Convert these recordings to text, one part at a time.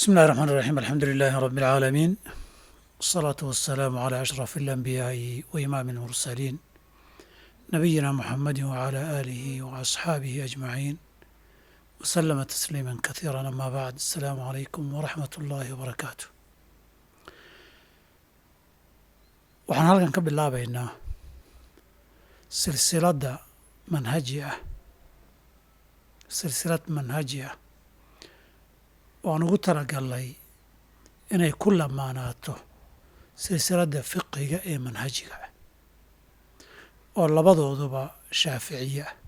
بسم الله الرحمن الرحيم الحمد لله رب العالمين والصلاة والسلام على أشرف الأنبياء وإمام المرسلين نبينا محمد وعلى آله وأصحابه أجمعين وسلم تسليما كثيرا أما بعد السلام عليكم ورحمة الله وبركاته waxaan halkan ka bilaabaynaa silsiladda manhaji ah silsilad manhaji ah waan ugu talagalnay inay ku lamaanaato silsiladda fiqiga ee manhajiga ah oo labadooduba shaaficiye ah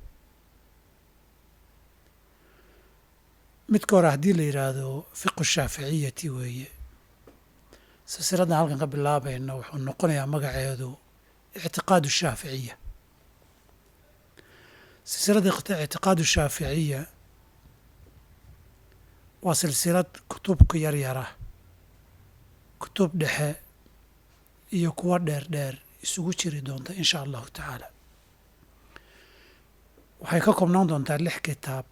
midka hore haddii la yidhaahdo fiqu shaaficiyati weeye silsiladdan halkan ka bilaabayna wuxuu noqonayaa magaceedu ictiqaadu shaaficiya silsiladda ictiqaadu shaaficiya waa silsilad kutubka yaryara kutub dhexe iyo kuwo dheer dheer isugu jiri doonta in sha allahu tacaala waxay ka koobnaan doontaa lix kitaab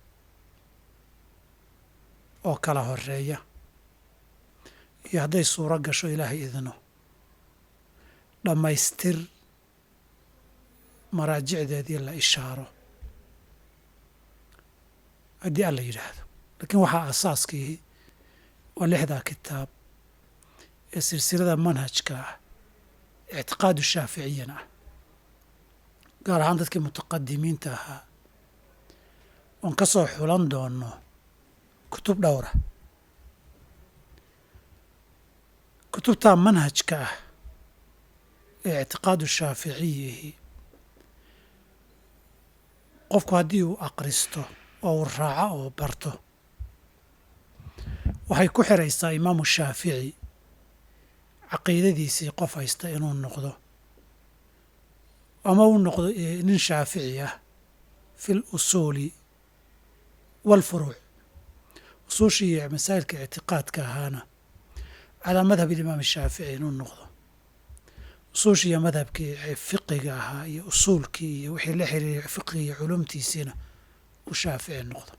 oo kala horeeya iyo hadday suuro gasho ilaahay idino dhammaystir maraajicdeedii la ishaaro haddii alla yidhaahdo laakiin waxaa asaaskii waa lixdaa kitaab ee silsilada manhajka ah ictiqaadu shaaficiyana ah gaar ahaan dadkii mutaqadimiinta ahaa oon ka soo xulan doono kutub dhowra kutubtaa manhajka ah ee ictiqaadu shaaficiyihi qofku haddii uu aqristo oo uu raaco oo barto waxay ku xiraysaa imaamu shaafici caqiidadiisii qof haysta inuu noqdo ama uu noqdo nin shaafici ah fi l usuuli waalfuruuc usuushii iyo masaa'ilka ictiqaadka ahaana calaa madhab ilimaam shaafici inuu noqdo usuushii iyo madhabkii fiqiga ahaa iyo usuulkii iyo wixii la xiriiray fiqiga iyo culumtiisiina uu shaafici noqdo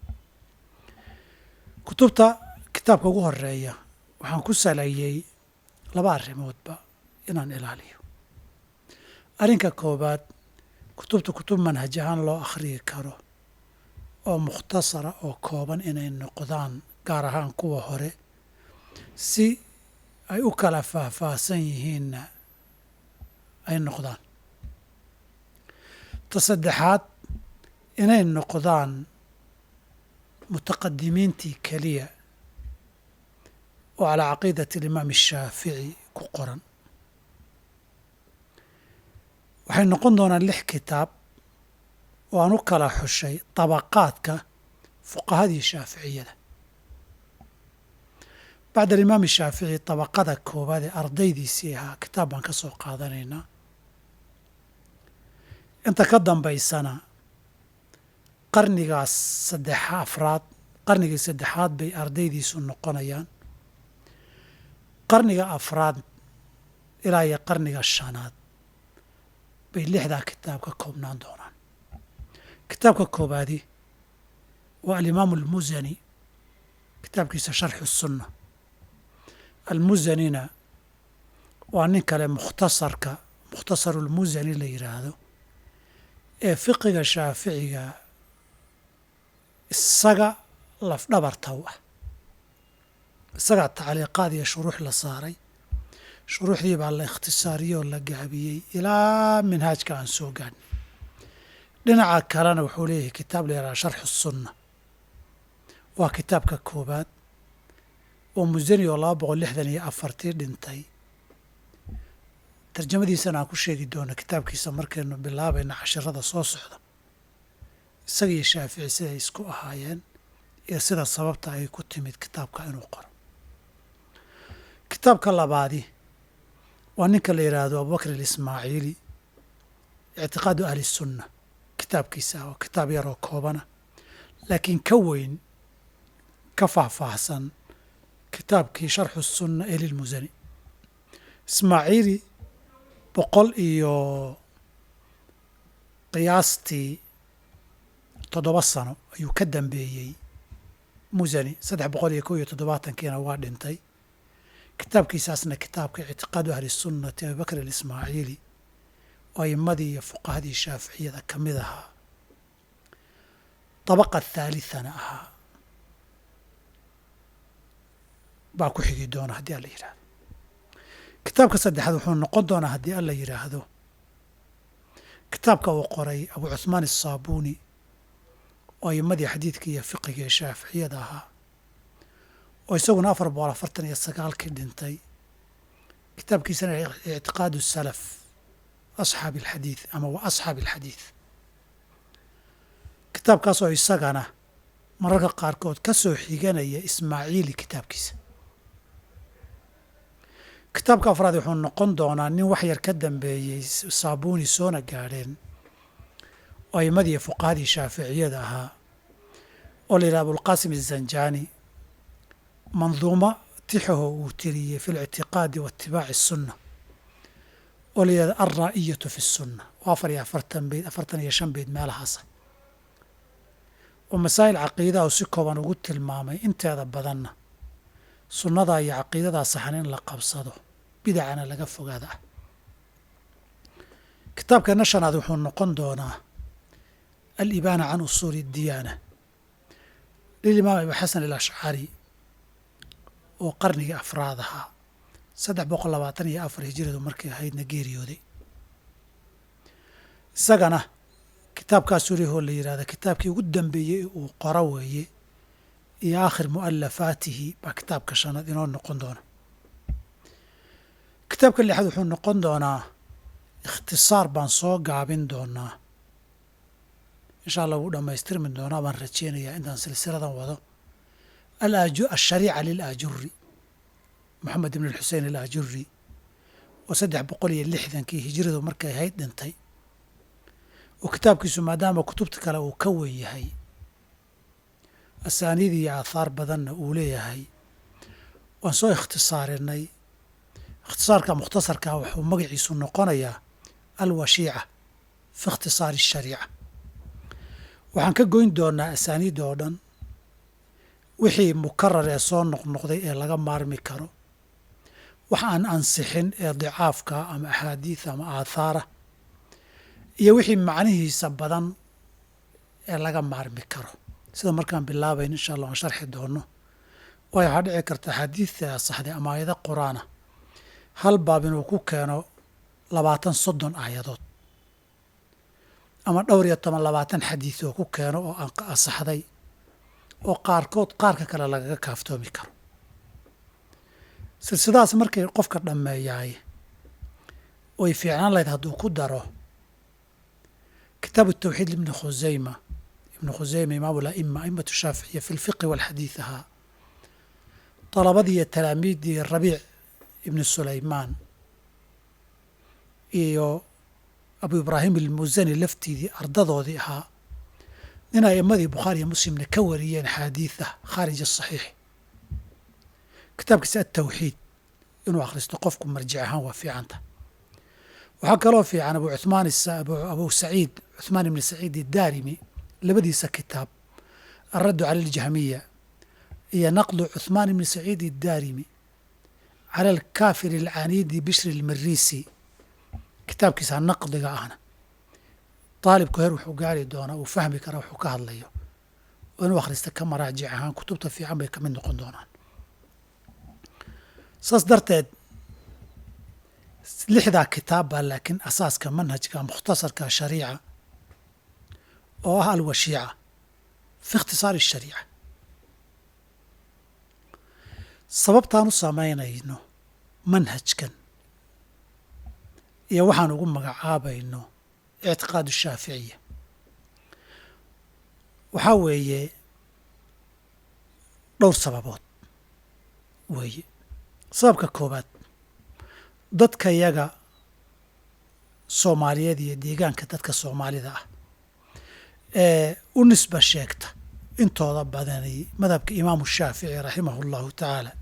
kutubta kitaabka ugu horeeya waxaan ku saleeyey laba arrimoodba inaan ilaaliyo arrinka koowaad kutubta kutub manhaj ahaan loo akhriyi karo oo mukhtasara oo kooban inay noqdaan gaar ahaan kuwa hore si ay u kala faahfaahsan yihiinna ay noqdaan ta saddexaad inay noqdaan mutaqadimiintii keliya oo calaa caqiidati alimaam ashaafici ku qoran waxay noqon doonaan lix kitaab oo aan u kala xushay dabaqaadka fuqahadii shaaficiyada bacda alimaam shaafici dabaqada koowaad ee ardaydiisii ahaa kitaab baan ka soo qaadanaynaa inta ka dambaysana qarnigaas saddexa afraad qarnigii saddexaad bay ardaydiisu noqonayaan qarniga afraad ilaa iyo qarniga shanaad bay lixdaa kitaab ka koobnaan doonaan kitaabka koowaadi waa alimaamu almusani kitaabkiisa sharxu sunna almusanina waa nin kale mukhtasarka mukhtasaru lmusani la yidhaahdo ee fiqiga shaaficiga isaga lafdhabartaw ah isagaa tacliiqaad iyo shuruux la saaray shuruuxdii baa la ikhtisaariyey oo la gaabiyey ilaa minhaajka aan soo gaadhnay dhinaca kalena wuxuu leeyahay kitaab la yidhaha sharxu sunna waa kitaabka koowaad oo musani oo laba boqol lixdan iyo afartii dhintay tarjamadiisana aan ku sheegi doono kitaabkiisa markaynu bilaabayna cashirada soo socda isaga iyo shaafici siday isku ahaayeen iyo sida sababta ay ku timid kitaabka inuu qoro kitaabka labaadi waa ninka la yidhaahdo abubakr alismaaciili ictiqaadu ahli sunna kitaabkiisa oo kitaab yaroo koobana laakiin ka weyn ka faahfaahsan kitaabkii sharxu sunna ee lilmusani ismaaciili boqol iyo qiyaastii toddoba sano ayuu ka dambeeyey musani saddex boqol iyo kow iyo toddobaatankiina waa dhintay kitaabkiisaasna kitaabka ictiqaadu ahli sunnati abibakr alismaaciili oo aimadii iyo fuqahadii shaaficiyada ka mid ahaa dabaqa thaalitana ahaa baa ku xigi doona haddii alla yidhaahdo kitaabka saddexaad wuxuu noqon doonaa haddii alla yidhaahdo kitaabka uu qoray abu cuhmaan asaabuuni oo aimadii xadiidka iyo fiqiga ee shaaficiyada ahaa oo isaguna afar boqol afartan iyo sagaalkii dhintay kitaabkiisana ictiqaadu salaf asxaabi alxadiid ama wa asxaabi alxadiid kitaabkaasoo isagana mararka qaarkood ka soo xiganaya ismaaciili kitaabkiisa kitaabka afraad wuxuu noqon doonaa nin wax yar ka dambeeyey saabuuni soona gaadheen oo aimadii fuqahadii shaaficiyada ahaa oo la yidhaha abulqaasim azanjani manduuma tixaho uu tiriyey fi lictiqaadi wa itibaaci asunna oo la yidhahda alraa'iyatu fi sunna oo afar iyo afartan beyd afartan iyo shan beyd meelahaasa oo masaa'il caqiidaha uu si kooban ugu tilmaamay inteeda badanna sunnadaa iyo caqiidadaa saxan in la qabsado bidacana laga fogaada ah kitaabkeena shanaad wuxuu noqon doonaa alibaana can usuuli اdiyaana lilimaam abi xasan alashcari oo qarnigii afraad ahaa saddex boqol labaatan iyo afar hijiradu markay ahaydna geeriyooday isagana kitaabkaasuu lehoo la yidhahda kitaabkii ugu dambeeyey uu qoro weeye iyo aakhir mu'alafaatihi baa kitaabka shanaad inoo noqon doona kitaabka lixaad wuxuu noqon doonaa ikhtisaar baan soo gaabin doonaa insha allah wuu dhammaystirmi doonaa baan rajeynayaa intaan silsiladan wado ashariica lilaajuri moxamed ibn alxusein alaajuri oo saddex boqol iyo lixdankii hijiradu markay ahayd dhintay oo kitaabkiisu maadaama kutubta kale uu ka wen yahay asaaniid iyo aathaar badanna uu leeyahay waan soo ikhtisaarinay ikhtisaarka mukhtasarka wuxuu magaciisu noqonayaa alwashiica fi ikhtisaari ashariica waxaan ka goyn doonaa asaaniidda oo dhan wixii mukarar ee soo noqnoqday ee laga maarmi karo wax aan ansixin ee dicaafka ama axaadiida ama aathaara iyo wixii macnihiisa badan ee laga maarmi karo sida markaan bilaabayn insha allah aan sharxi doono waayo waxaa dhici karta axaadiidta asaxday ama aayado qur-aana hal baab inuu ku keeno labaatan soddon aayadood ama dhowr iyo toban labaatan xadiid oo ku keeno oo asaxday oo qaarkood qaarka kale lagaga kaaftoomi karo silsidaas markay qofka dhammeeyaay way fiicnaan lahayd hadduu ku daro kitaabu tawxiid ibni khuseyma ibnu khuseyma imaamu laima aimatu shaaficiya fi lfiqi walxadiid ahaa dalabadii iyo talaamiiddii rabiic ibni sulaymaan iyo abu ibraahim almusani laftiidii ardadoodii ahaa nin a'imadii bukhaariiyo muslimna ka wariyeen xaadiida khaarij asaxiix kitaabkiisa atawxiid inuu akhristo qofku marjic ahaan waa fiicanta waxaa kaloo fiican abu cumaan abu saciid cuثmaan ibni saciid idaarimi labadiisa kitaab alraddu cala aljahmiya iyo naqdu cuثmaan ibni saciid idaarimi cala alkaafir alcaniidi bishri almarisi kitaabkiisa naqdiga ahna daalibku heer wuxuu gaari doonaa uu fahmi karaa wuxuu ka hadlayo oo inuu akhrista ka maraajic ahaan kutubta fiican bay ka mid noqon doonaan saas darteed lixdaa kitaab baa laakiin asaaska manhajka mukhtasarka shariica oo ah alwashiica fi ikhtisaari ashariica sababtaan u samaynayno manhajkan iyo waxaan ugu magacaabayno ictiqaad shaaficiya waxaa weeye dhowr sababood weeye sababka koowaad dadka yaga soomaaliyeed iyo deegaanka dadka soomaalida ah ee u nisba sheegta intooda badanay madhabka imaamu shaafici raximahu allahu tacaala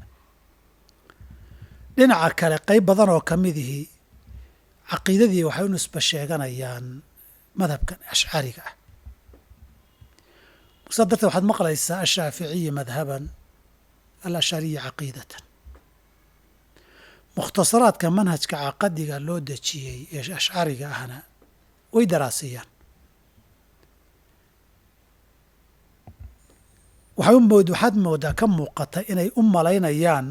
dhinaca kale qeyb badan oo ka midihii caqiidadii waxay u nisba sheeganayaan madhabkan ashcariga ah saa darteed waxaad maqlaysaa ashaaficiyi madhaban alashariyi caqiidatan mukhtasaraadka manhajka caqadiga loo dejiyey ee ashcariga ahna way daraasiyaan waxaad moodaa ka muuqata inay u malaynayaan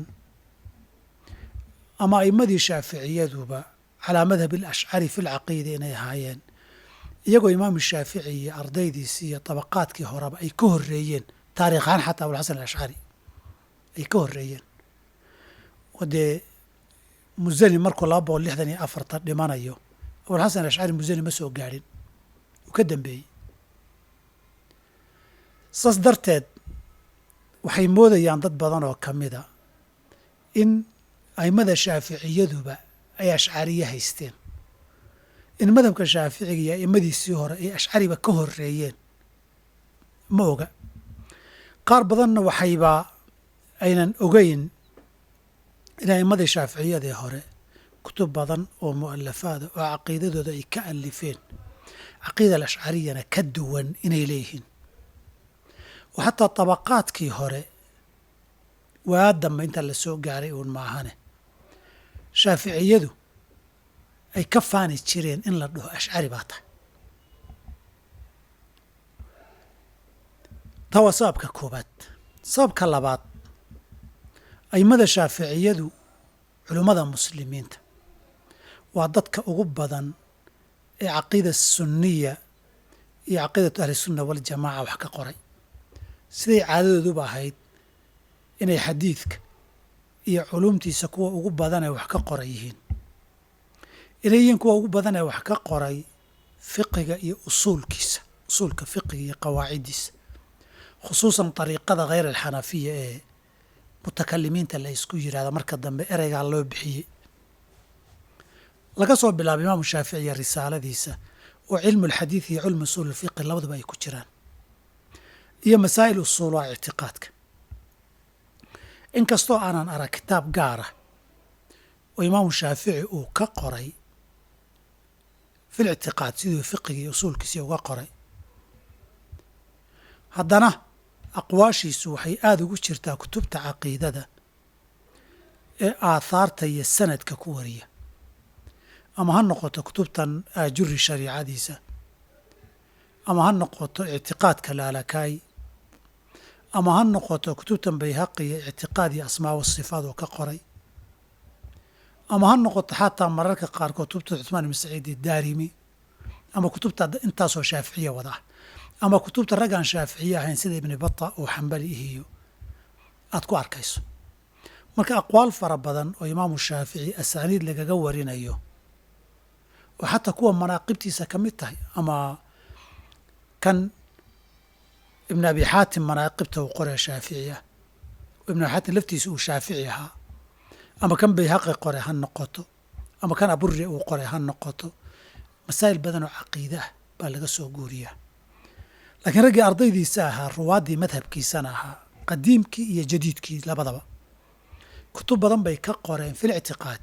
ama a'imadii shaaficiyaduba calaa madhab alashcari fi lcaqiida inay ahaayeen iyagoo imaamu shaafici iyo ardaydiisi iyo dabaqaadkii horeba ay ka horreeyeen taarikh ahaan xataa abulxasan alashcari ay ka horreeyeen oo dee musani markuu laba boqol lixdan iyo afartan dhimanayo abulxasan alashcari musani ma soo gaadhin uu ka dambeeyey saas darteed waxay moodayaan dad badan oo ka mida in a'immada shaaficiyaduba ay ashcariye haysteen in madhabka shaaficiga iyo a'immadiisii hore ay ashcariba ka horreeyeen ma oga qaar badanna waxayba aynan ogeyn in a'immadii shaaficiyadii hore kutub badan oo mu'alafaada oo caqiidadooda ay ka alifeen caqiida alashcariyana ka duwan inay leeyihiin oo xataa dabaqaadkii hore waa dambe inta la soo gaaray uun maahane shaaficiyadu ay ka faani jireen in la dhaho ashcari baa tahay taa waa sababka koobaad sababka labaad a'immada shaaficiyadu culummada muslimiinta waa dadka ugu badan ee caqiida sunniya iyo caqiidatu ahlisunna waljamaaca wax ka qoray siday caadadooduba ahayd inay xadiidka iyo culumtiisa kuwa ugu badan ee wax ka qoray yihiin inay yihiin kuwa ugu badan ee wax ka qoray fiqiga iyo usuulkiisa usuulka fiqiga iyo qawaaciddiisa khusuusan dariiqada kheyr alxanafiya ee mutakalimiinta la isku yidhahda marka dambe ereygaa loo bixiyey laga soo bilaabo imaamu shaaficiya risaaladiisa oo cilmu alxadiid iyo cilmu usuul alfiqi labaduba ay ku jiraan iyo masaa'il usuulaha ictiqaadka inkastoo aanan arag kitaab gaara oo imaamu shaafici uu ka qoray fil ictiqaad siduu fiqigii usuulkiisii uga qoray haddana aqwaashiisu waxay aada ugu jirtaa kutubta caqiidada ee aathaarta iyo sanadka ku wariya ama ha noqoto kutubtan aajuri shariicadiisa ama ha noqoto ictiqaadka laalakaay ama ha noqoto kutubtan bayhaqi iyo ictiqaad iyo asmaa wasifaad oo ka qoray ama ha noqoto xataa mararka qaarkood kutubta cuثmaan ibn saciid idaarimi ama kutubta intaasoo shaaficiya wada ah ama kutubta raggaan shaaficiye ahayn sida ibni bata oo xambali ihiyo aad ku arkayso marka aqwaal fara badan oo imaamu shaafici asaaniid lagaga warinayo oo xataa kuwa manaaqibtiisa ka mid tahay ama kan ibn abi xaatim manaaqibta uu qoree shaafici ah oo ibn abi xaatim laftiisa uu shaafici ahaa ama kan bayhaqi qore ha noqoto ama kan aburi uu qore ha noqoto masaa'il badan oo caqiide ah baa laga soo guuriyaa laakiin raggii ardaydiisa ahaa ruwaaddii madhabkiisana ahaa qadiimkii iyo jadiidkii labadaba kutub badan bay ka qoreen fil ictiqaadi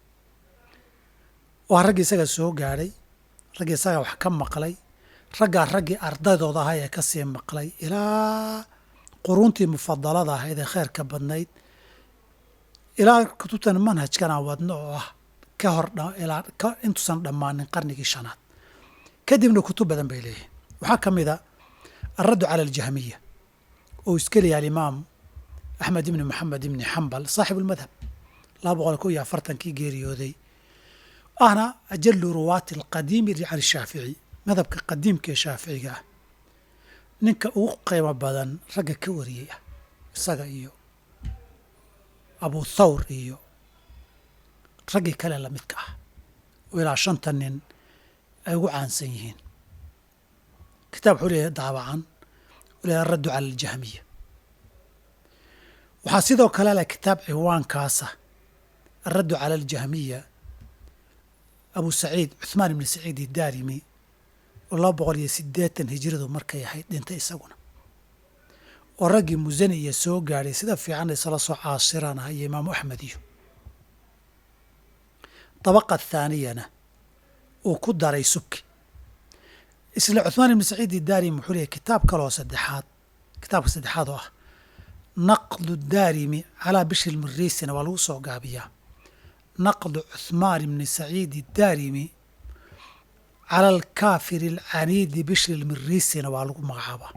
waa raggii isaga soo gaadhay raggii isaga wax ka maqlay raggaa raggii ardaydooda ahaa ee kasii maqlay ilaa quruuntii mufadalada ahayd ee kheyrka badnayd ilaa kutubtan manhajkana wadno oo ah ka hor ilaa ka intuusan dhammaanin qarnigii shanaad kadibna kutub badan bay leeyihin waxaa ka mid a alraddu cala aljahmiya oo iska leeyahay alimaam axmed ibni moxamed ibni xambal saaxibu lmadhab laba boqol ko iyo afartankii geeriyooday ahna ajalu ruwaati alqadiimi can shaafici madhabka qadiimka ee shaaficiga ah ninka ugu qiimo badan ragga ka wariyey ah isaga iyo abu thawr iyo raggii kale lamidka ah oo ilaa shanta nin ay ugu caansan yihiin kitaab wuxuu leeyahay daabacan u leeyahay araddu cala aljahmiya waxaa sidoo kale leh kitaab ciwaankaasa araddu cala aljahmiya abu saciid cuثmaan ibni saciid idaarimi oo laba boqol iyo siddeetan hijiradu markay ahayd dhintay isaguna oo raggii musani iyo soo gaadhay sida fiican isla soo caasiraan ah iyo imaamu axmed iyo dabaqa thaaniyana uu ku daray subki isla cuثmaan ibni saciid idaarimi wuxuu leeyahy kitaab kaloo saddexaad kitaabka saddexaad oo ah naqdu daarimi calaa bishri lmiriisina waa lagu soo gaabiyaa naqdu cuhmaan ibni saciidi daarimi cala alkaafiri alcaniidi bishri lmiriisina waa lagu magacaabaa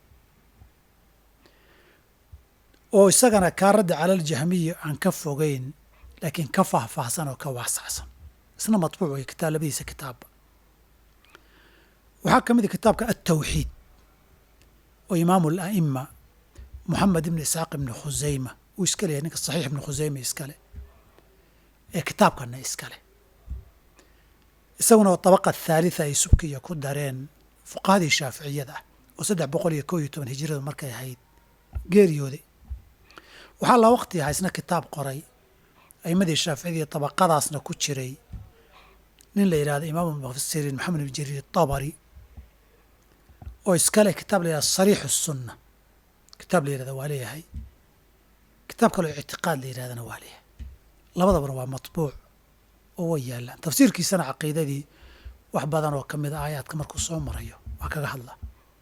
oo isagana kaa radda cala aljahmiyi aan ka fogeyn laakiin ka faahfaahsan oo ka waasacsan isna matbuuc way kitaab labadiisa kitaabba waxaa ka mid a kitaabka altawxiid oo imaamu ala'ima moxamed ibni isxaaq ibni khusayma uu iska leeyahay ninka saxiix ibni khusayma iskale ee kitaabkanna iskale isaguna dabaqa thaalitha ay subkiya ku dareen fuqahadii shaaficiyada ah oo saddex boqol iyo kow iyo toban hijiradu markay ahayd geeriyooday waxaa la waqti ahaa isna kitaab qoray a'imadii shaaficiyadii dabaqadaasna ku jiray nin la yidhahdo imaamu mufasiriin maxamed ibn jariir tabari oo iskale kitaab la yidhahdo sariixu sunna kitaab la yidhahda waa leeyahay kitaab kaloo ictiqaad la yidhahdana waa leeyahay labadabana waa matbuuc oo way yaallaan tafsiirkiisana caqiidadii wax badan oo ka mid a aayaadka markuu soo marayo waa kaga hadla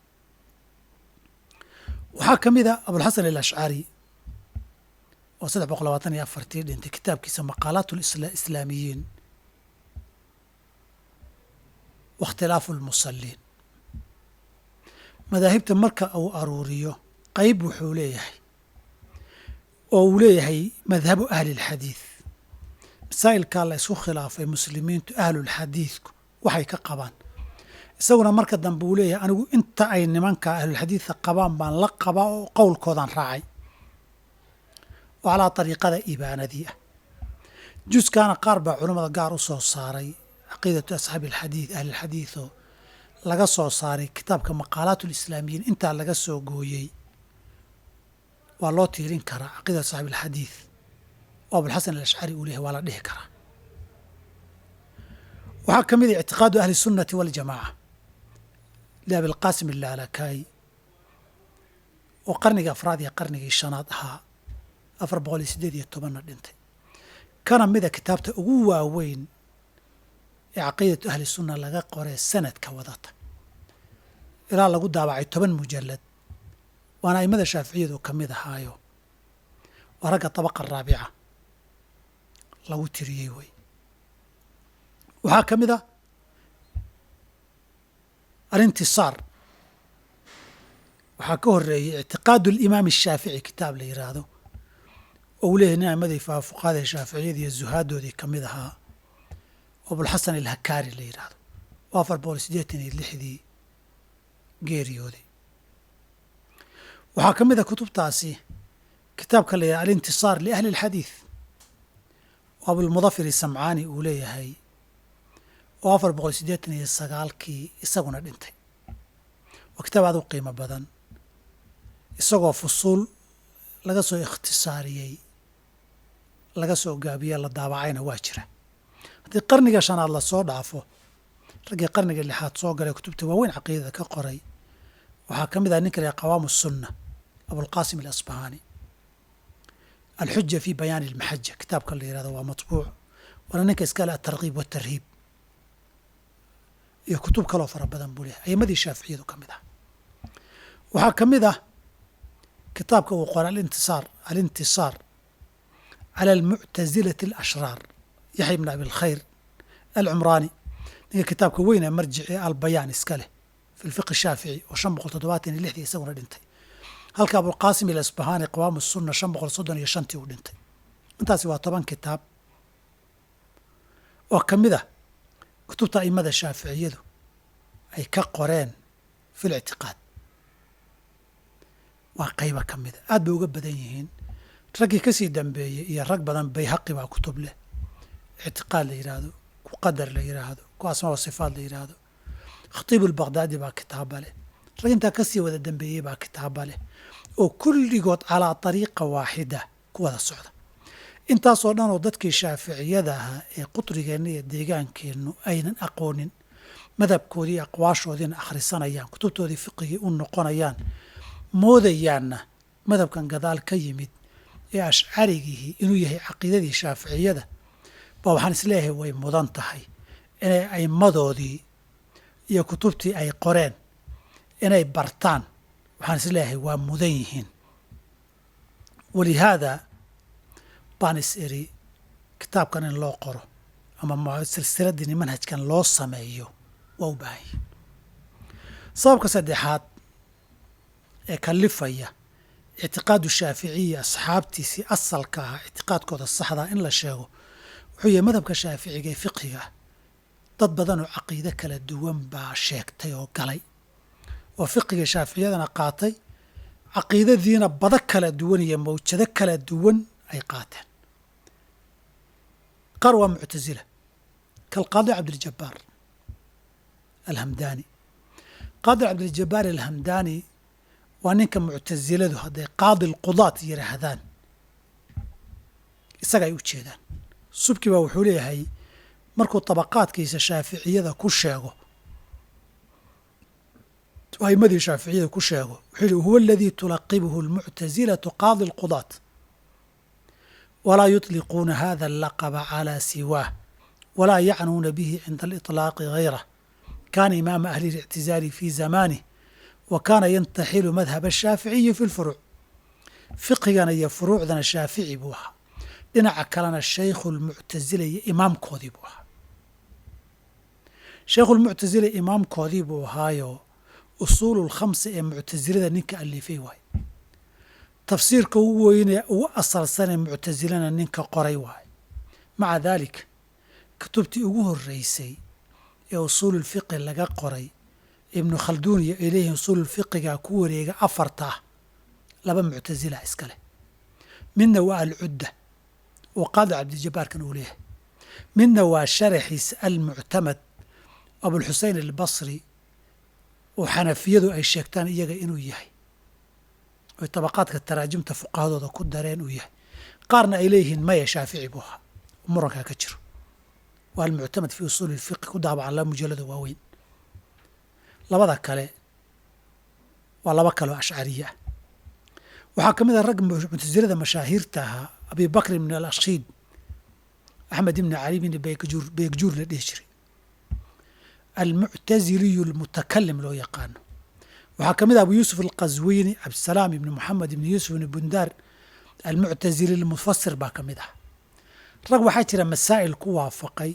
waxaa ka mid a abulxasan alashcari oo saddex boqol labaatan iyo afartii dhintay kitaabkiisa maqaalaat lislaamiyiin waاkhtilaafu lmusaliin madaahibta marka uu aruuriyo qeyb wuxuu leeyahay oo uu leeyahay madhabu ahli اlxadiid masaa'ilkaa la isku khilaafay muslimiintu ahlulxadiidku waxay ka qabaan isaguna marka dambe uu leeyahay anigu inta ay nimanka ahlulxadiidka qabaan baan la qabaa oo qowlkoodaan raacay oo calaa dariiqada ibaanadii ah juskaana qaar baa culammada gaar u soo saaray caqiidatu asxaabi alxadiid ahlilxadiid oo laga soo saaray kitaabka maqaalaat lislaamiyiin intaa laga soo gooyey waa loo tiirin karaa caqiidatu asxaabi alxadiid oo abulxasan alashcari uu leeyahay waa la dhihi karaa waxaa ka mid ah ictiqaadu ahli sunnati waljamaaca liabilqaasim ilaalakayi oo qarnigii afraad iyo qarnigii shanaad ahaa afar boqol iyo siddeed iyo tobanna dhintay kana mida kitaabta ugu waaweyn ee caqiidatu ahli sunna laga qoree sanadka wadata ilaa lagu daabacay toban mujallad waana aimada shaaficiyadu ka mid ahaayo waa ragga tabaqa raabica lagu tiriyey wey waxaa ka mid a alintisaar waxaa ka horeeyey ictiqaadu alimaam ashaafici kitaab la yidhaahdo oo uu leeyahay nin aimadii fuqahada shaaficiyadii iyo zuhaadoodii ka mid ahaa oo abulxasan alhakaari la yidhaahdo oo afar boqol siddeetan iyo lixdii geeriyooday waxaa ka mid a kutubtaasi kitaabka la yidhahdo alintisaar liahli alxadiid oo abulmudafir isamcaani uu leeyahay oo afar boqol siddeetan iyo sagaalkii isaguna dhintay waa kitaab aad u qiimo badan isagoo fusuul laga soo ikhtisaariyey laga soo gaabiye la daabacayna waa jira haddii qarniga shanaad lasoo dhaafo raggii qarniga lixaad soo galay kutubta waaweyn caqiidada ka qoray waxaa ka mid ah ninka la qawaamu sunna abulqaasim alasbahaani alxuja fi bayaani almaxaja kitaabka la yihahdo waa matbuuc waana ninka iskale atarkiib watarhiib iyo kutub kaloo fara badan buu leehay ayimadii shaaficiyadu ka mid ah waxaa ka mid ah kitaabka uu qoray alintisaar alintisaar cala almuctasilati alashraar yaxya ibn abi alkhayr alcumraani ninka kitaabka weyn ee marjici albayaan iska leh fi lfiqi shaafici oo shan boqol toddobaatan iyo lixdii isaguna dhintay halka abulqaasim ilasbahaani qawaamu sunna shan boqol soddon iyo shantii uu dhintay intaasi waa toban kitaab oo ka mid ah kutubta aimada shaaficiyadu ay ka qoreen fi lictiqaad waa qayba ka mida aad bay uga badan yihiin raggii kasii dambeeyey iyo rag badan bayhaqi baa kutub leh ictiqaad la yidhaahdo ku qadar la yidhaahdo ku asmaa wa sifaat la yidhaahdo khatiibu lbaqdaadi baa kitaaba leh rag intaa kasii wada dambeeyey baa kitaaba leh oo kulligood calaa dariiqa waaxida ku wada socda intaasoo dhan oo dadkii shaaficiyada ahaa ee qutrigeenna iyo deegaankeennu aynan aqoonin madhabkoodii aqwaashoodiina akhrisanayaan kutubtoodii fiqigii u noqonayaan moodayaanna madhabkan gadaal ka yimid ee ashcarigihii inuu yahay caqiidadii shaaficiyada baa waxaan isleeyahay way mudan tahay inay aimadoodii iyo kutubtii ay qoreen inay bartaan waxaan is leeyahay waa mudan yihiin walihaada baan is iri kitaabkan in loo qoro ama silsiladini manhajkan loo sameeyo waa u baahan yihin sababka saddexaad ee kalifaya ictiqaadu shaaficiya asxaabtiisii asalka ahaa ictiqaadkooda saxdaa in la sheego wuxuu yahay madhabka shaaficiga ee fiqhiga ah dad badan oo caqiide kala duwan baa sheegtay oo galay oo fiqiga shaaficiyadana qaatay caqiidadiina bado kala duwan iyo mawjado kala duwan ay qaateen qaar waa muctasila kalqaadi cabdiljabaar alhamdani qaadi cabdiljabaar alhamdani waa ninka muctasiladu hadday qaadi lqudaat yidhaahdaan isaga ay u jeedaan subki baa wuxuu leeyahay markuu tabaqaadkiisa shaaficiyada ku sheego aimadii shaaficiyada ku sheego wuxuu yihi huwa aladii tulaqibuhu almuctasilatu qaadi lqudaat walaa yutliquuna hada allaqaba calaa siwaah walaa yacnuuna bihi cinda aliطlaaqi gayrah kana imaama ahli اlictizaali fi zamanih wa kaana yantaxilu madhab ashaaficiyi fi lfuruuc fiqigana iyo furuucdana shaafici buu ahaa dhinaca kalena shaykhu lmuctasila iyo imaamkoodii buu ahaa shaykhu lmuctasila imaamkoodii buu ahaayo usuulu lkhamsa ee muctasilada ninka alifay waaye tafsiirka ugu weyne ugu asalsanee muctasilana ninka qoray waaye maca daalika kutubtii ugu horeysay ee usuululfiqi laga qoray ibnu khalduun iyo ilayhi usuululfiqiga ku wareega afarta ah laba muctasila iska leh midna waa alcudda oo qaadi cabdijabaarkan uu leeyahay midna waa sharaxiisa almuctamad abulxusein albasri oo xanafiyadu ay sheegtaan iyaga inuu yahay oy tabaqaadka taraajimta fuqahadooda ku dareen uu yahay qaarna ay leeyihiin maya shaafici buu ahaa murankaa ka jiro waa almuctamad fii usuuli lfiqi ku daabacan laba mujallada waaweyn labada kale waa laba kale oo ashcariye ah waxaa ka mid ah ragga muctasilada mashaahiirta ahaa abi bakr ibn alashiid axmed ibni cali bn beegjuur beegjuur la dhihi jiray almuctaziliyu almutakalim loo yaqaano waxaa ka mid ah abu yuusuf alqaswiini cabdisalaam ibni moxamed ibni yuusuf ibni bundaar almuctazili almufasir baa ka mid ah rag waxaa jira masaa'il ku waafaqay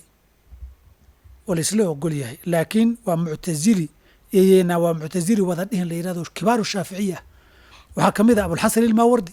oo laisla ogol yahay laakiin waa muctazili iyna waa muctazili wada dhihin la yihahdo kibaaru shaaficiya waxaa ka mid ah abulxasan ilmaawardi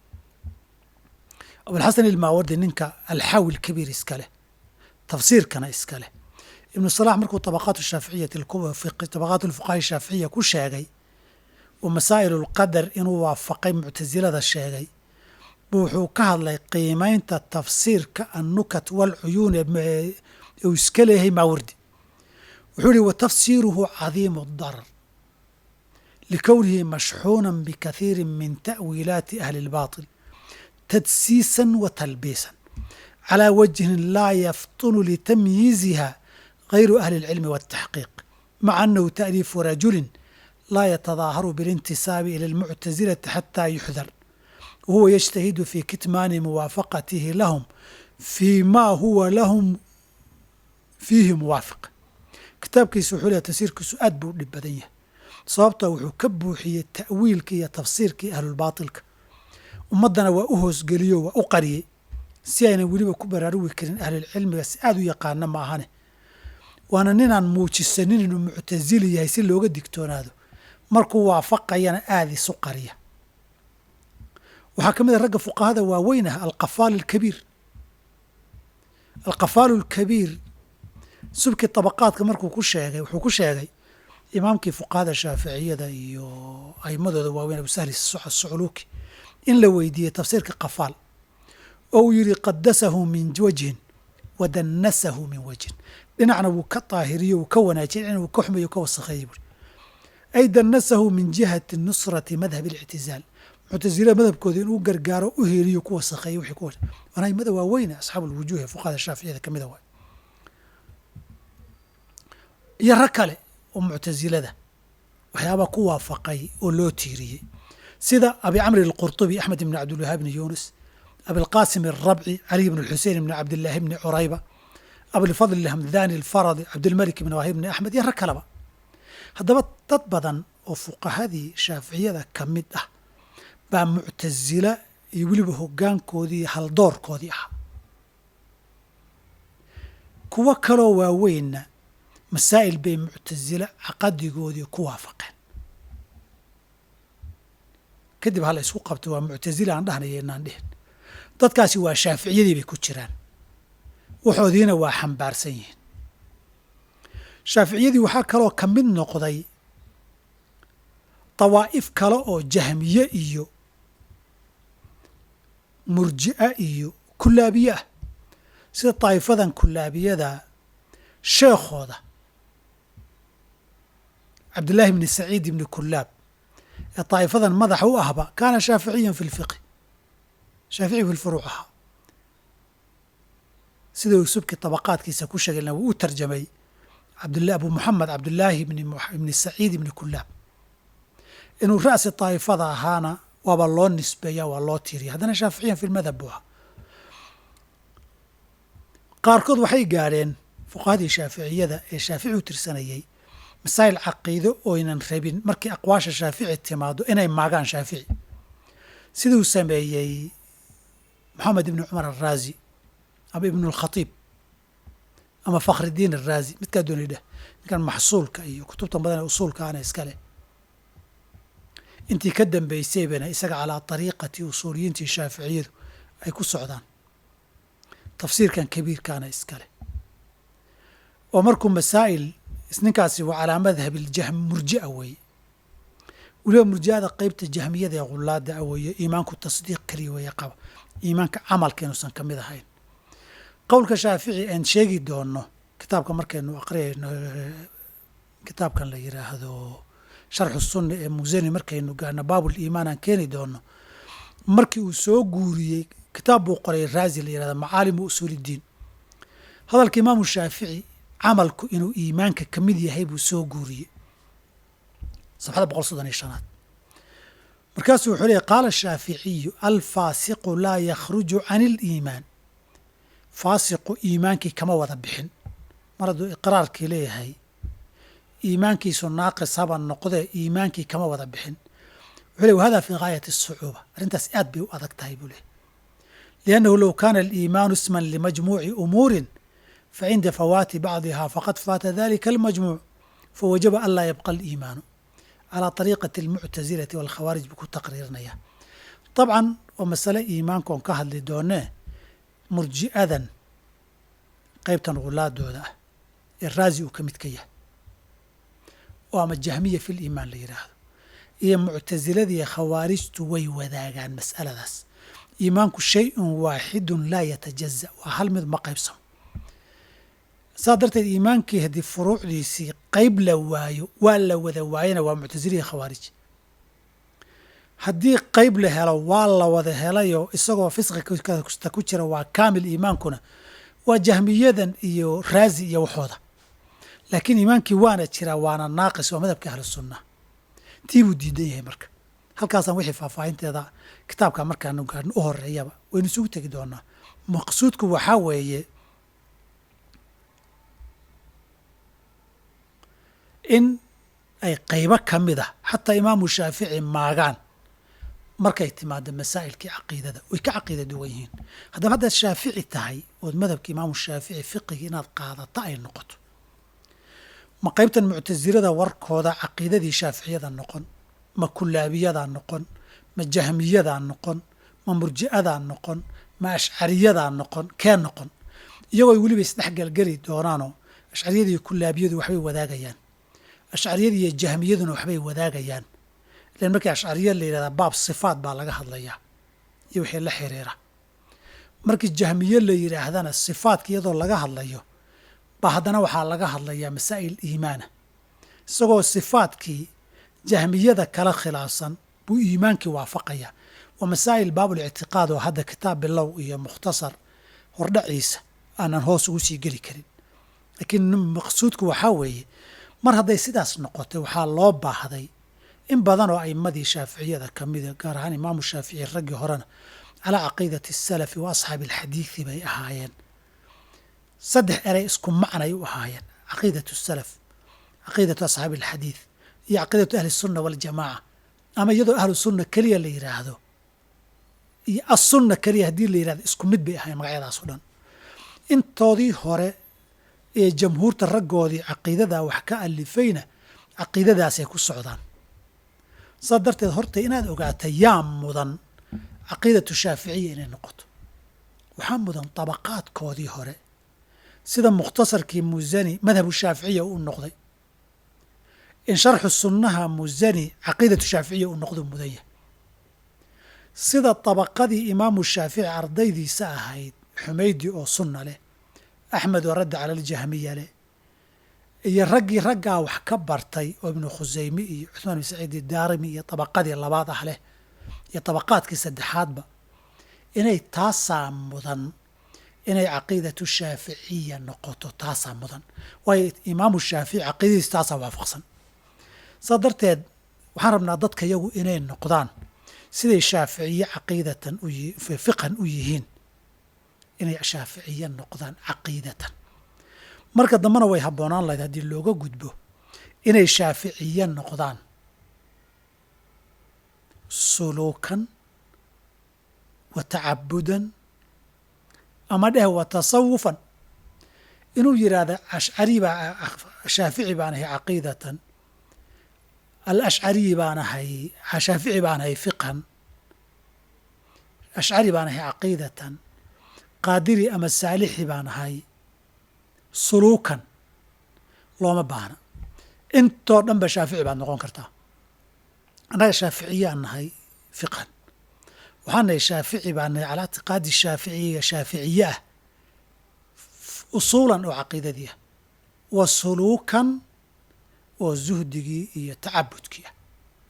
abulxasan ilmaawardi ninka alxawi lkabiir iska leh tafsiirkana iska leh ibnu salax markuu tabaqaat shaaficiyati tabaqaat lfuqaha shaaficiya ku sheegay oo masaa'il lqadar inuu waafaqay muctasilada sheegay buu wuxuu ka hadlay qiimaynta tafsiirka annukat walcuyuun uu iska leeyahay maawardi wuxuu yihi wa tafsiiruhu cadiimu darar likownihi mashxuuna bikathiiri min ta'wiilaati ahli اlbaطil tadsiisan wa talbiisan calى wajhin laa yaftunu litamyiiziha غayru ahli اlcilmi wالtaxqiiq maca anahu ta'liifu rajuli laa yatadaaharu biاlintisaabi ilى اlmuctasilati xatى yuxdar wahuwa yجtahidu fi kitmaani muwaafaqatihi lahum fii ma huwa lahum fiihi muwaafiq kitaabkiisa wuxuu leehay tafsiirkiisu aad buu u dhib badan yahay sababtoo wuxuu ka buuxiyey ta'wiilkii iyo tafsiirkii ahlulbaatilka ummaddana waa u hoosgeliyo waa u qariyey si aynan weliba ku baraarugi karin ahlulcilmiga si aad u yaqaana ma ahane waana ninaan muujisanin inuu muctasili yahay si looga digtoonaado markuu waafaqayana aada isu qariya waxaa ka mid a ragga fuqahada waaweyn ah alqafaal alkabiir alqafaalu alkabiir subkii tabaqaadka markuu ku sheegay wuxuu ku sheegay imaamkii fuqahada shaaficiyada iyo aimadooda waaweyn abusahli sucluuki in la weydiiyey tafsiirka qafaal oo uu yidhi qadasahu min wajhin wa dannasahu min wajhin dhinacna wuu ka daahiriyo wuu ka wanaajiyay dhinacna wuu ka xumeeyo ka wasakheeyey buuri ay dannasahu min jihati nusrati madhab اlictizaal muctasilada madhabkooda inuu gargaaro u heeliyo ku wasakheeyo wixii ku waana aimada waaweyne asxaabu lwujuuh ee fuqahada shaaficiyada ka mida waay iyo rag kale oo muctasilada waxyaabaa ku waafaqay oo loo tiiriyey sida abi camri alqurطubi axmed ibn cabdilwahaab bni yuunus abilqaasim alrabci caliy bn xusein ibni cabdillaahi bni curayba abilfadl alhamdani alfaradi cabdilmalik ibn waahib bni axmed iyo rag kaleba haddaba dad badan oo fuqahadii shaaficiyada ka mid ah baa muctasila iyo weliba hoggaankoodii iyo haldoorkoodii ah kuwo kaloo waaweynna masaa'il bay muctasila caqadigoodii ku waafaqeen kadib hala isku qabto waa muctasila aan dhahnaya inaan dhihin dadkaasi waa shaaficiyadii bay ku jiraan waxoodiina waa xambaarsan yihiin shaaficiyadii waxaa kaloo ka mid noqday dawaa'if kale oo jahmiye iyo murji'a iyo kulaabiye ah sida daa'ifadan kulaabiyada sheekhooda cabdillaahi bni saciid ibni kulaab ee daa'ifadan madaxa u ahba kaana shaaficiyan fi lfiqhi shaafici fi lfuruuc ahaa sida uu subki tabaqaadkiisa ku sheegayna wuu u tarjamay cabdlah abu moxamed cabdillaahi ibni saciid ibni kulaab inuu ra'si daa'ifada ahaana waaba loo nisbeeya waa loo tiiriya haddana shaaficiyan fi lmadhab buu ahaa qaarkood waxay gaadheen fuqahadii shaaficiyada ee shaafici u tirsanayey masaa'il caqiido oynan rabin markii aqwaasha shaafici timaado inay maagaan shaafici siduu sameeyey moxamed ibni cumar araazi ama ibnu alkhatiib ama fakhridiin araazi midkaa doonay dheh ninkan maxsuulka iyo kutubtan badan ee usuulka ana iska leh intii ka dambeysay bayna isaga calaa ariiqati usuuliyiintii shaaficiyadu ay ku socdaan tafsiirkan kabiirkaana iskale oo markuu masaa'il ninkaasi waa calaa madhab iljahm murji'a weeye weliba murji'ada qeybta jahmiyada ee khulaada a weeye iimaanku tasdiiq keliya weeye qaba iimaanka camalka inuusan ka mid ahayn qowlka shaafici aan sheegi doono kitaabka markaynu aqriyayno kitaabkan la yidhaahdo sharxu sunna ee musani markaynu gaarno baabul iimaan aan keeni doono markii uu soo guuriyey kitaab buu qoray raazi la yihahda macaalimu usuuliddiin hadalka imaamu shaafici camalku inuu iimaanka ka mid yahay buu soo guuriyey sabxada boqol soddon iyo shanaad markaasuu wuxuu leeyay qaala shaaficiyu alfaasiqu laa yakhruju can iliimaan faasiqu iimaankii kama wada bixin mar hadduu iqraarkii leeyahay iimaankiisu naaqis haba noqdee iimaankii kama wada bixin wuxuu ley wahada fii gaayati asucuuba arrintaas aad bay u adag tahay buu leh liannahu low kaana aliimaanu isman limajmuuci umuurin facinda fawaati bacdiha faqad faata dalika almajmuuc fawajaba an laa yabqa aliimaanu calaa ariiqati almuctasilati walkhawaarij buu ku taqriirinaya dabcan waa masale iimaanka oon ka hadli doonee murji'adan qeybtan khulaadooda ah ee raazi uu ka mid ka yahay oo ama jahmiya fi liimaan la yidhaahdo iyo muctasiladiiyo khawaarijtu way wadaagaan mas'aladaas iimaanku shay-un waaxidun laa yatajaza waa hal mid ma qaybsamo saas darteed iimaankii haddii furuucdiisii qeyb la waayo waa la wada waayana waa muctasiliya khawaarij haddii qeyb la helo waa la wada helayoo isagoo fisqi kasta ku jira waa kaamil iimaankuna waa jahmiyadan iyo raazi iyo waxooda laakiin iimaankii waana jiraa waana naaqis waa madhabka ahlu sunna tii buu diidan yahay marka halkaasaan wixii faahfaahinteeda kitaabka markaanu gaadhno u horeeyaba waynu isugu tegi doonaa maqsuudku waxaa weeye in ay qaybo ka mid ah xataa imaamu shaafici maagaan markay timaado masaa'ilkii caqiidada way ka caqiida duwan yihiin haddaba haddaad shaafici tahay ood madhabka imaamu shaafici fiqigi inaad qaadata ay noqoto ma qaybtan muctasilada warkooda caqiidadii shaaficiyada noqon ma kulaabiyadaa noqon ma jahmiyadaa noqon ma murji'adaa noqon ma ashcariyadaa noqon kee noqon iyagoo weliba isdhexgelgeli doonaanoo ashcariyada iyo kulaabiyadu waxbay wadaagayaan ashcariyada iyo jahmiyaduna waxbay wadaagayaan ilan markii ashcariya la yidhahdaa baab sifaat baa laga hadlayaa iyo wixii la xiriira markii jahmiye la yidhaahdana sifaadka iyadoo laga hadlayo ba haddana waxaa laga hadlayaa masaa'il iimaana isagoo sifaadkii jahmiyada kala khilaafsan buu iimaankii waafaqayaa waa masaa'il baabulictiqaad oo hadda kitaab bilow iyo mukhtasar hordhaciisa aanan hoos ugu sii geli karin laakiin maqsuudku waxaa weeye mar hadday sidaas noqotay waxaa loo baahday in badan oo a'imadii shaaficiyada ka mida gaar ahaan imaamu shaafici raggii horena calaa caqiidati asalafi wa asxaabi alxadiidi bay ahaayeen saddex erey isku macnay u ahaayeen caqiidatu salaf caqiidatu asxaabi alxadiid iyo caqiidatu ahli sunna waljamaaca ama iyadoo ahlu sunna keliya la yidhaahdo iyo assunna keliya haddii la yidhahdo isku mid bay ahayn magacyadaas o dhan intoodii hore ee jamhuurta raggoodii caqiidadaa wax ka alifayna caqiidadaasay ku socdaan saas darteed horta inaad ogaata yaa mudan caqiidatu shaaficiya inay noqoto waxaa mudan dabaqaadkoodii hore sida mukhtasarkii musani madhabu shaaficiya uu noqday in sharxu sunnaha musani caqiidatu shaaficiya uu noqdo mudan yahay sida dabaqadii imaamu shaafici ardaydiisa ahayd xumaydi oo sunna leh axmed oo radda cala aljahmiya leh iyo raggii raggaa wax ka bartay oo ibnu khusayme iyo cuثmaan bin saciid idaarimi iyo dabaqadii labaad ah leh iyo dabaqaadkii saddexaadba inay taasaa mudan inay caqiidatu shaaficiya noqoto taasaa mudan waayo imaamu shaafici caqiidadiis taasaa waafaqsan saa darteed waxaan rabnaa dadka yagu inay noqdaan siday shaaficiye caqiidatan u fiqhan u yihiin inay shaaficiye noqdaan caqiidatan marka dambena way habboonaan lahayd haddii looga gudbo inay shaaficiye noqdaan suluukan wa tacabudan ama dheh wa tasawufan inuu yidhaahda ashcari baa shaafici baan ahay caqiidatan alashcariyi baan ahay shaafici baan ahay fiqhan ashcari baan ahay caqiidatan qaadiri ama saalixi baan ahay suluukan looma baahna intoo dhan ba shaafici baad noqon kartaa annaga shaaficiyaan nahay fiqhan waxaan nahay shaafici baan nahay calaa ictiqaadi shaaficiya shaaficiye ah usuulan oo caqiidadii ah wa suluukan oo zuhdigii iyo tacabudkii ah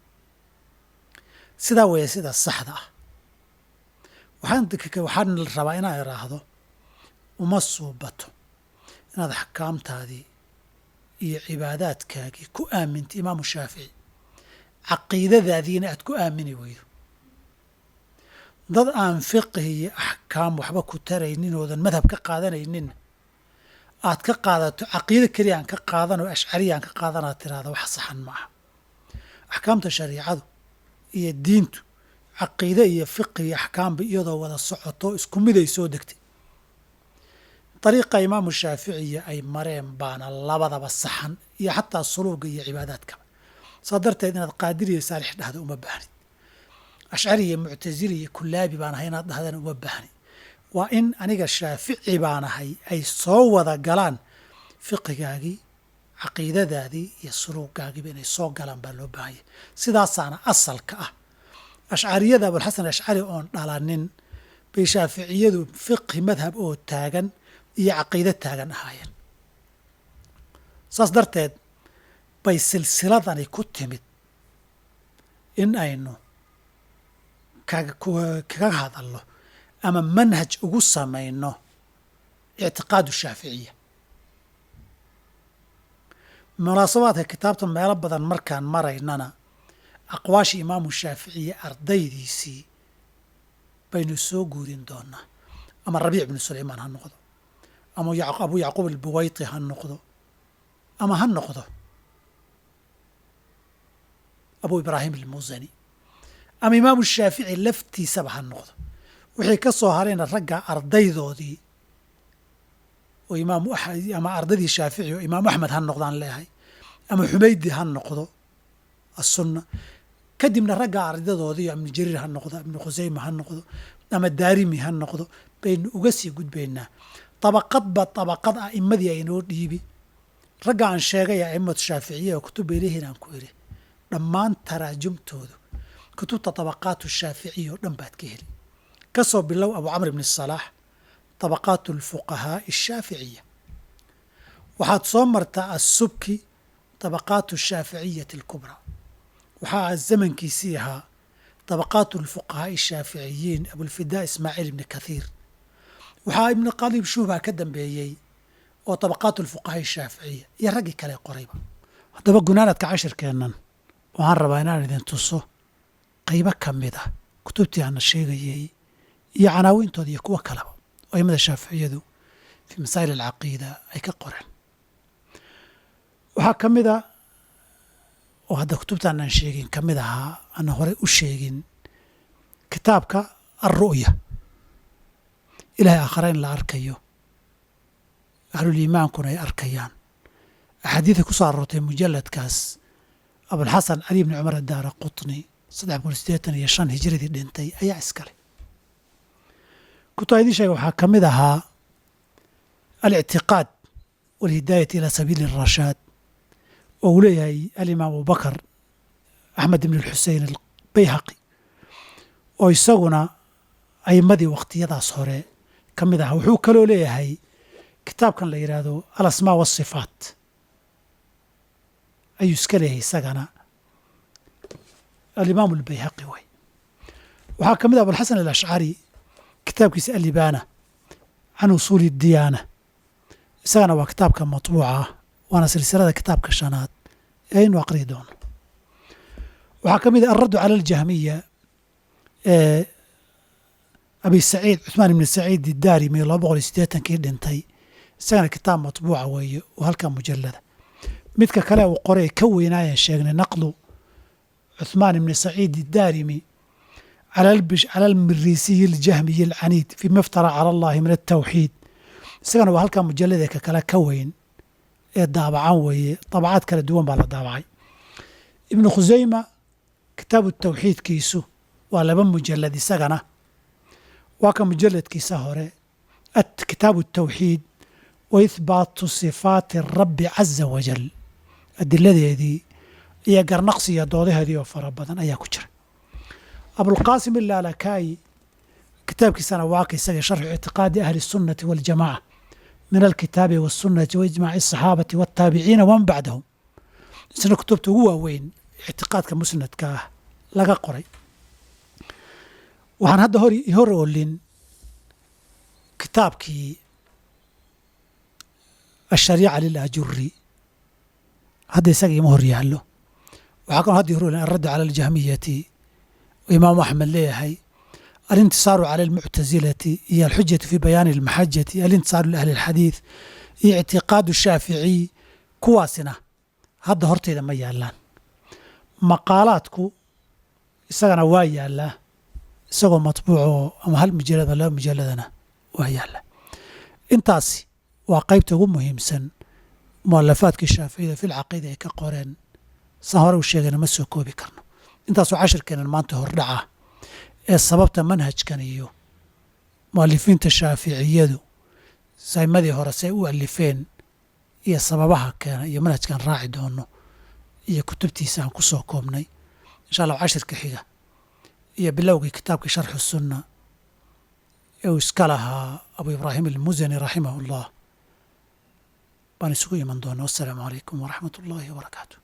sidaa weeye sida saxda ah waxaan waxaan rabaa inaan idhaahdo uma suubato inaad axkaamtaadii iyo cibaadaadkaagii ku aamintay imaamu shaafici caqiidadaadiina aad ku aamini weydo dad aan fiqhi iyo axkaam waxba ku taraynin oodan madhab ka qaadanaynin aad ka qaadato caqiido keliya aan ka qaadan oo ashcariya aan ka qaadanaad tiraahda wax saxan ma aha axkaamta shariicadu iyo diintu caqiide iyo fiqhi iyo axkaamba iyadoo wada socoto isku miday soo degtay dariiqa imaamu shaaficiya ay mareen baana labadaba saxan iyo xataa suluuga iyo cibaadaadkaba saa darteed inaad qaadiri iyo saalix dhahda uma baahnid ashcari iyo muctasili iyo kulaabi baan ahay inaad dhahdana uma baahni waa in aniga shaafici baan ahay ay soo wada galaan fiqigaagii caqiidadaadii iyo suluugaagiiba inay soo galaan baa loo baahanya sidaasaana asalka ah ashcariyada abulxasan ashcari oon dhalanin bay shaaficiyadu fiqhi madhab oo taagan iyo caqiido taagan ahaayeen saas darteed bay silsiladani ku timid in aynu kaga hadalno ama manhaj ugu samayno ictiqaadu shaaficiya munaasabaadka kitaabta meelo badan markaan maraynana aqwaashii imaamu shaaficiye ardaydiisii baynu soo guurin doonaa ama rabiic bnu sulaymaan ha noqdo ama abu yacquub albuwayti ha noqdo ama ha noqdo abu ibraahim almusani ama imaamu shaafici laftiisaba ha noqdo wixii ka soo harayna ragga ardaydoodii oo imaam ama ardaydii shaafici oo imaamu axmed ha noqdaan leeyahay ama xumaydi ha noqdo asunna kadibna ragga ardadoodii ibnu jariir ha noqdo ibnu khusayma ha noqdo ama daarimi ha noqdo baynu uga sii gudbaynaa dabaqadba dabaqad a'imadii aynoo dhiibi ragga aan sheegay a'immatu shaaficiya oo kutub bay leeyihiin aan ku idhi dhammaan taraajumtoodu kutubta dabaqaatu shaaficiya oo dhan baad ka heli ka soo bilow abu camr ibni salaax dabaqaatu alfuqahaa'i ashaaficiya waxaad soo martaa assubki dabaqaatu ashaaficiyati alkubraa waxaa zamankiisii ahaa dabaqaatu alfuqahaa'i ashaaficiyiin abulfidaa ismaaciil ibni kathiir waxaa ibnu qaliib shuhbaa ka dambeeyey oo dabaqaatu alfuqahaa ashaaficiya iyo raggii kale qorayba haddaba gunaanadka cashirkeennan waxaan rabaa inaan idin tuso qaybo ka mid ah kutubtii aana sheegayey iyo canaawintooda iyo kuwo kaleba oo aimada shaaficiyadu fii masaa'il alcaqiida ay ka qoreen waxaa ka mid a oo hadda kutubtaan aan sheegin ka mid ahaa ana horey u sheegin kitaabka alru'ya ilahay aakhare in la arkayo ahluliimaankuna ay arkayaan axaadiida ku soo aroortay mujalladkaas abulxasan cali bni cumar adaara qutni saddex boqol siddeetan iyo shan hijiradii dhintay ayaa iskale kutubaa idiin sheega waxaa ka mid ahaa alictiqaad walhidaayati ilaa sabiili arashaad oo uu leeyahay alimaam abubakar axmed ibn alxusein albayhaqi oo isaguna a'imadii wakhtiyadaas hore ka mid ahaa wuxuu kaloo leeyahay kitaabkan la yidhaahdo alasmaa waasifaat ayuu iska leeyahay isagana alimaam albayhaqi wey waxaa ka mid ah abulxasan alashcari kitaabkiisa alibaana can usuuli diyaana isagana waa kitaabka matbuuca ah waana silsilada kitaabka shanaad ee aynu aqriyi doono waxaa ka mid ah alraddu cala aljahmiya ee abi saciid cuثmaan ibni saciid idaarimi laba boqol iyo siddeetankii dhintay isagana kitaab matbuuca weeye oo halkaa mujallada midka kale uu qoray ka weynaayaan sheegnay naqlu cuثmaan ibni saciid idaarimi cala almirisiyi aljahmiyi alcaniid fima iftara cala allahi min altawxiid isagana waa halkaa mujalladee ka kale ka weyn ee daabacan weeye dabacaad kala duwan baa la daabacay ibnu khuseyma kitaabu tawxiidkiisu waa laba mujalad isagana waa ka mujaladkiisa hore kitaabu tawxiid wa ihbaatu sifaati rabbi caza wajal adiladeedii iyo garnaqsi iyo doodaheedii oo fara badan ayaa ku jira abulqaasim ilaalakaayi kitaabkiisana waa ka isaga sharxu ictiqaadi ahli الsunnati waاljamaca min alkitaabi wالsunati waijmaaci الصaxaabati wاtaabiciina waman bacdahum isna kutubta ugu waaweyn ictiqaadka musnadka ah laga qoray waxaan hadda hor olin kitaabkii ashariica lilajuri hadda isaga ima hor yaallo waxaa kaloo hadda hor olin alraddu cala aljahmiyati imaamu axmed leeyahay alintisaaru cala almuctasilati iyo alxujatu fi bayaani almaxajati alintisaaru liahli alxadiid iyo ictiqaadu shaaficiy kuwaasina hadda horteyda ma yaallaan maqaalaadku isagana waa yaallaa isagoo matbuucoo ama hal mujalad ama laba mujalladana waa yaalla intaasi waa qaybta ugu muhiimsan mualafaadkii shaaficiyada fil caqiida ay ka qoreen saan hore u sheegayna ma soo koobi karno intaasoo cashirkeenan maanta hordhaca ee sababta manhajkan iyo mualifiinta shaaficiyadu saymadii hore say u alifeen iyo sababaha keena iyo manhajkan raaci doono iyo kutubtiisa aan ku soo koobnay insha allah cashirka xiga iyo bilowgii kitaabkii sharxu sunna ee uu iska lahaa abu ibraahim almusani raximah ullah baan isugu iman doona wassalaamu calaykum waraxmat ullaahi wabarakaatu